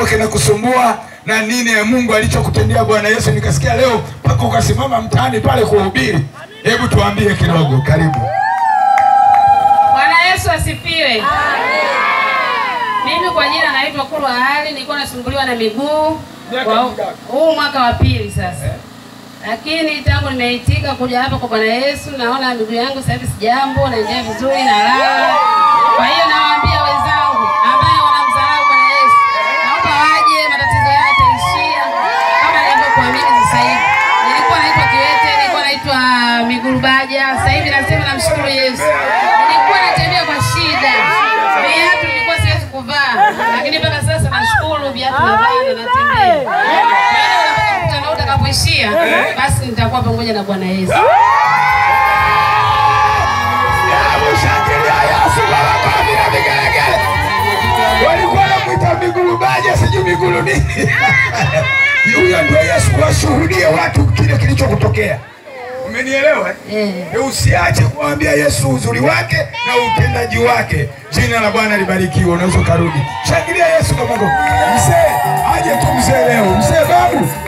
kinakusumbua na nini ya Mungu alichokutendea Bwana Yesu. Nikasikia leo mpaka ukasimama mtaani pale kuhubiri. Hebu tuambie kidogo, karibu. Bwana Yesu asifiwe. Mimi kwa jina naitwa Kulwa Ali, nilikuwa nasumbuliwa na miguu kwa huu mwaka wa pili sasa, lakini tangu nimeitika kuja hapa kwa Bwana Yesu, naona miguu yangu sasa hivi sijambo, naendelea vizuri, nalala. Kwa hiyo nawaambia wenzangu ambaye wanamdharau Bwana Yesu, naomba waje, matatizo yao yataishia kama nilivyokuamini sasa hivi. Nilikuwa naitwa kiwete, nilikuwa naitwa miguu baja, sasa hivi nasema namshukuru Yesu. Nilikuwa natembea kwa shida, viatu nilikuwa siwezi kuvaa, lakini mpaka sasa nashukuru viatu navaa na natembea. Kwa hiyo napata mkutano utakapoishia, basi nitakuwa pamoja na Bwana Yesu. Shangilia Yesu kwa makofi na vigelegele. Walikuwa wanamwita migulu baja, sijui migulu nini. Huyo ndio Yesu, washuhudie watu kile kilichokutokea. Umenielewa? Eh. Eh, Usiache kuambia Yesu uzuri wake na utendaji wake. Jina la Bwana libarikiwe. Unaweza ukarudi. Shangilia Yesu kwa makofi. Mzee aje tu mzee leo. Mzee babu